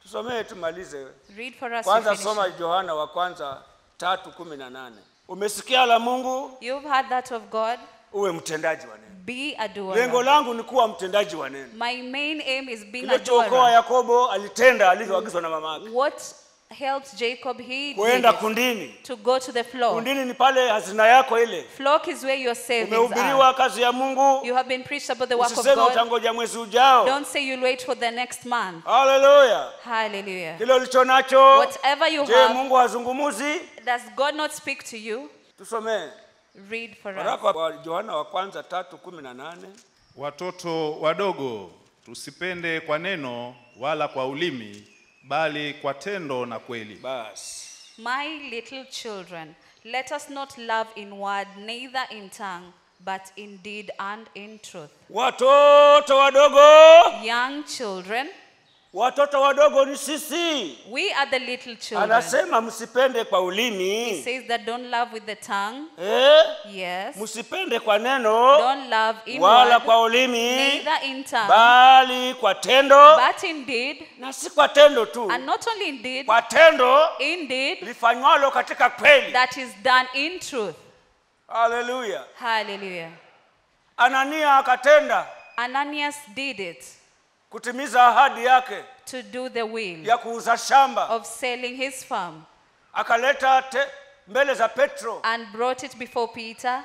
tusomee tumalize Read for us. to kwanza finish. soma yohana wa kwanza tatu kumi na nane umesikia la mungu You've heard that of God. uwe mtendaji wa neno Be a lengo doer. langu ni kuwa mtendaji wa neno My main aim is being a kilichookoa doer. yakobo alitenda alivyoagizwa na mama yake What helped Jacob? He did kuenda it. kundini to go to the flock. kundini ni pale hazina yako ile Flock is where your savings are. umehubiriwa kazi ya mungu You have been preached about the work of usiseme God. utangoja mwezi ujao Don't say you'll wait for the next month. haleluya Hallelujah. kile ulicho nacho Whatever you je have, mungu hazungumuzi does God not speak to you? tusomee Read for us. waraka wa yohana wa kwanza tatu kumi na nane Watoto wadogo, tusipende kwa neno wala kwa ulimi, bali kwa tendo na kweli. basi My little children, let us not love in word, neither in tongue, but in deed and in truth. watoto wadogo Young children, watoto wadogo ni sisi we are the little children. anasema msipende kwa He ulimi says that don't love with the tongue. eh? Yes. msipende kwa neno Don't love in wala word, kwa ulimi neither in tongue, bali kwa tendo but in deed, na si kwa tendo tu and not only in deed, kwa tendo in deed lifanywalo katika kweli that is done in truth. haleluya Hallelujah. anania akatenda Ananias did it kutimiza ahadi yake to do the will ya kuuza shamba of selling his farm akaleta te, mbele za petro and brought it before Peter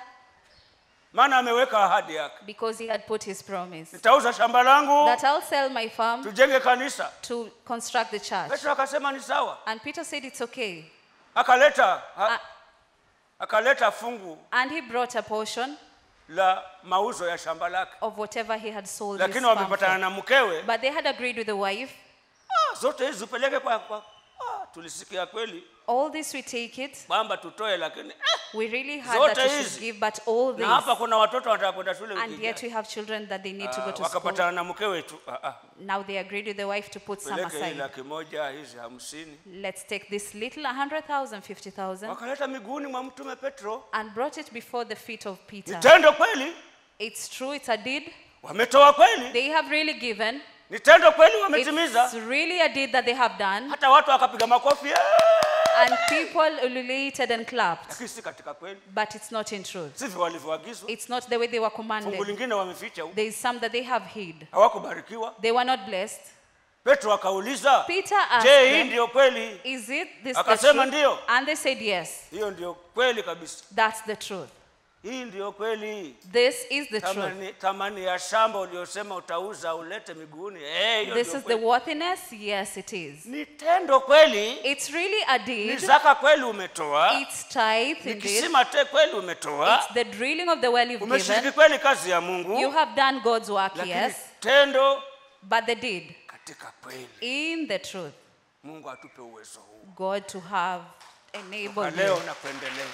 maana ameweka ahadi yake because he had put his promise nitauza shamba langu that I'll sell my farm tujenge kanisa to construct the church. petro akasema ni sawa And Peter said it's okay. akaleta ha, Ah. akaleta fungu And he brought a portion la mauzo ya shamba lake of whatever he had sold his lakini farm wamepatana for. na mkewe But they had agreed with the wife, ah, zote hizi upeleke kwa, kwa ah, tulisikia kweli all this we take it. kwamba tutoe lakini eh, We really had Zote that we should hizi. give, but all na hapa this. kuna watoto wanataka kwenda shule And wiki yet ijayo. we have children that they need to go Ah, to school. wakapatana na mkewe tu ah, ah, Now they agreed with the wife to put some peleke hii aside. laki moja hizi hamsini Let's take this little 100,000, 50,000 wakaleta miguuni mwa mtume petro and brought it before the feet of Peter. ni tendo kweli It's true, it's a deed. wametoa kweli They have really given. ni tendo kweli wametimiza It's really a deed that they have done. hata watu wakapiga makofi eh, And people ululated and clapped. lakini si katika kweli But it's not in truth. sivyo walivyoagizwa It's not the way they were fungu commanded. lingine wameficha huko There is some that they have hid. hawakubarikiwa They were not blessed. petro akauliza Peter asked je hii them, ndiyo kweli Is it this the Akasema truth? ndio. And they said, Yes, hiyo ndiyo kweli kabisa that's the truth. hii ndiyo kweli This is the truth. tamani, tamani ya shamba uliosema utauza ulete miguuni eh, hiyo This ndiyo is the kweli. worthiness? Yes, it is. ni tendo kweli It's really a ni deed. zaka kweli umetoa It's tithe ni indeed. kisima te kweli umetoa It's the drilling of the well you've umeshiriki given. kweli kazi ya mungu You have done God's work, lakini yes, tendo but the deed katika kweli in the truth. mungu atupe uwezo huu God to have kwa enabled leo you. na kuendelea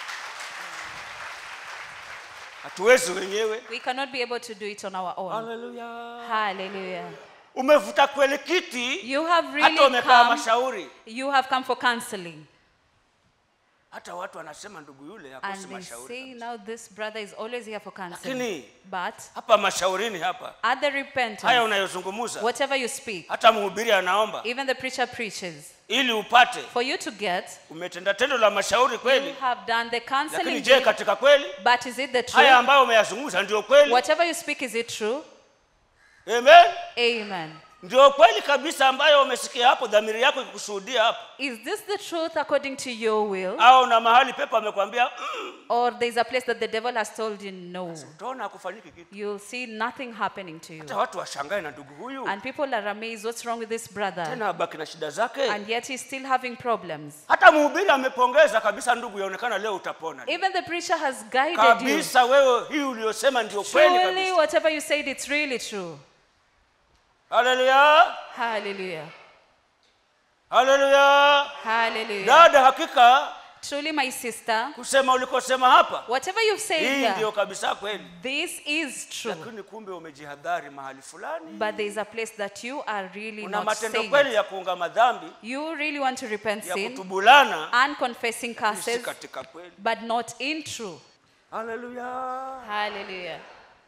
hatuwezi wenyewe We cannot be able to do it on our own. haleluya Hallelujah. umevuta kweli kiti You have hata really umekaa come. mashauri You have come for counseling. hata watu wanasema ndugu yule And hakosi they mashauri say kabisa. now this brother is always here for counseling. Lakini- But hapa mashaurini hapa at the haya repentance, unayozungumuza whatever you speak, hata mhubiri anaomba even the preacher preaches, ili upate for you to get, umetenda tendo la mashauri you kweli have done the lakini counseling. je deed, katika kweli But is it the haya truth? ambayo umeyazungumza ndio kweli Whatever you speak, is it true? amen Amen. ndio kweli kabisa ambayo umesikia hapo dhamiri yako ikushuhudia hapo Is this the truth according to your will? au na mahali pepo amekwambia mm, Or there's a place that the devil has told you no? utaona hakufanyiki kitu You'll see nothing happening to you. hata watu washangae na ndugu huyu And people are amazed what's wrong with this brother. tena abaki na shida zake And yet he's still having problems. hata mhubiri amepongeza kabisa ndugu yaonekana leo utapona Even the preacher has guided you. kabisa wewe hii uliyosema ndio kweli Truly, kabisa whatever you said, it's really true. haleluya Hallelujah. haleluya Hallelujah. dada hakika Truly, my sister, kusema ulikosema hapa whatever you've said hii there, ndio kabisa kweli this is true. lakini kumbe umejihadhari mahali fulani But there is a place that you are really una not matendo saying kweli it. ya kuunga madhambi You really want to repent ya sin kutubulana and confessing si curses, katika kweli but not in true. haleluya Hallelujah.